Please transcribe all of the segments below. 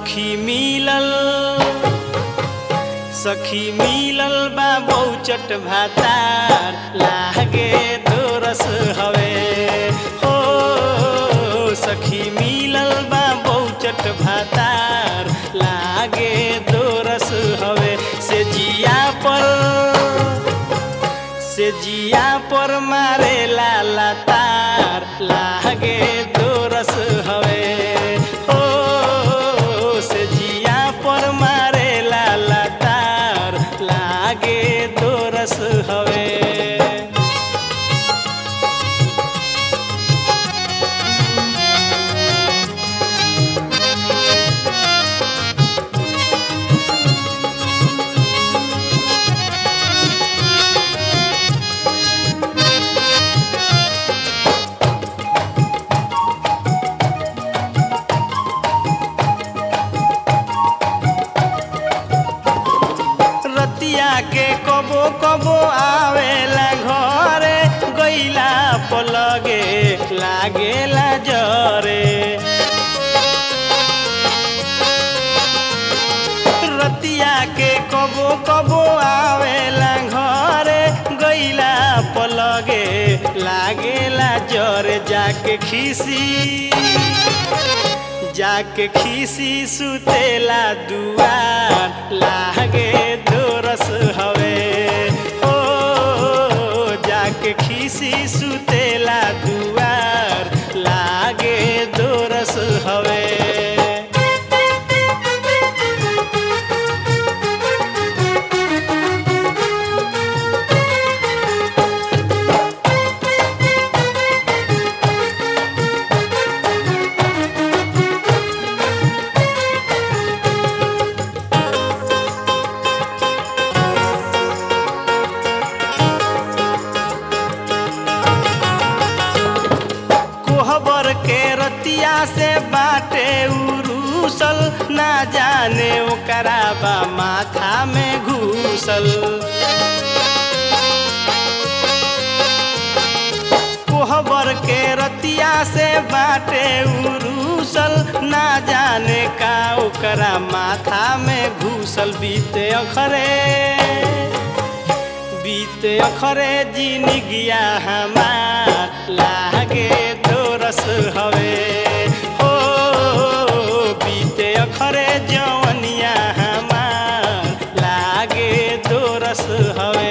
सखी मिलल सखी मिलल बा बहुचट भातार लागे दोरस हवे हो सखी मिलल बा बहुचट भातार लागे दोरस हवे से जिया पर से जिया पर मारे लाला तार लागे दोरस हवे हो से जिया पर मारे लाला तार लागे दोरस हवे रतिया के कबो कबो आवेला घरे गईला पलगे लागेला जरे रतिया के कबो कबो आवेला घरे गईला पलगे लागेला जरे जाके खीसी जाके खीसी सुतेला दुआर लागे दोरस हवे ओ जाके खीसी सुतेला दुआर लागे दोरस हवे कोहबर के रतिया से बाटे उरूसल ना जाने ओकरा बा माथा में घूसल कोहबर के रतिया से बाटे उरूसल ना जाने का ओकरा माथा में घूसल बीते अखरे बीते अखरे जिनगिया हमार लागे दोरस हवे हो बीते अखरे जवनिया हमार लागे दोरस हवे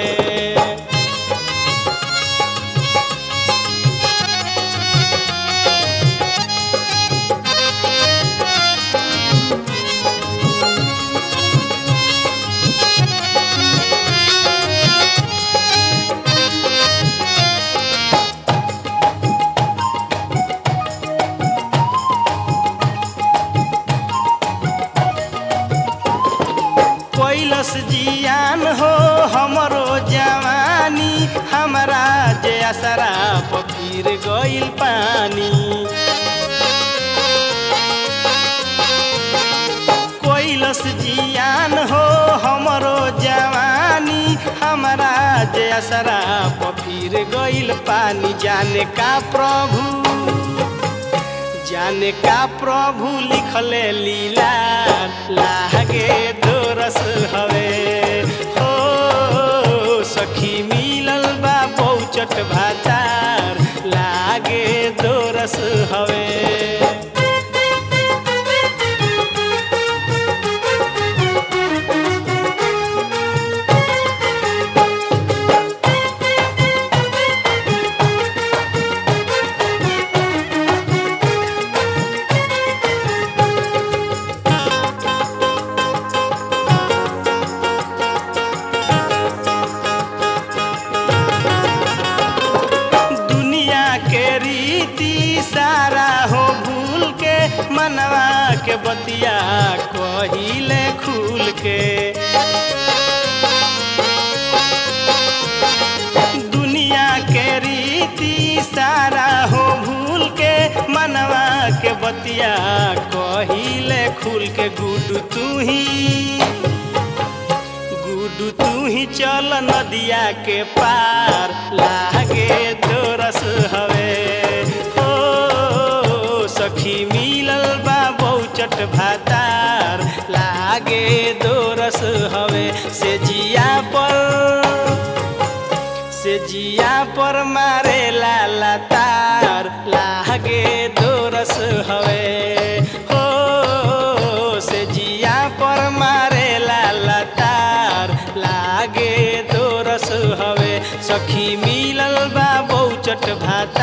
कैलस जियान हो हमरो जवानी हमरा जे असरा पकीर गइल पानी कैलस जियान हो हमरो जवानी हमरा जे असरा पकीर गइल पानी जाने का प्रभु जाने का प्रभु लिखले लीला लागे दोरस हवे हो सखी मिलल बा बहुचट भातार लागे दोरस हवे दुनिया के रीति सारा हो भूल के मनवा के बतिया कहिले खुल के दुनिया के रीति सारा हो भूल के मनवा के बतिया कहिले खुल के गुडू तू ही गुडू तू ही चल नदिया के पार लागे दोरस हवे ओ सखी मिलल बा बहुचट भाता से जिया पर से जिया पर मारे लाला तार लागे दोरस हवे हो से जिया पर मारे लाला तार लागे दोरस हवे सखी मिलल बा बहुचट भाता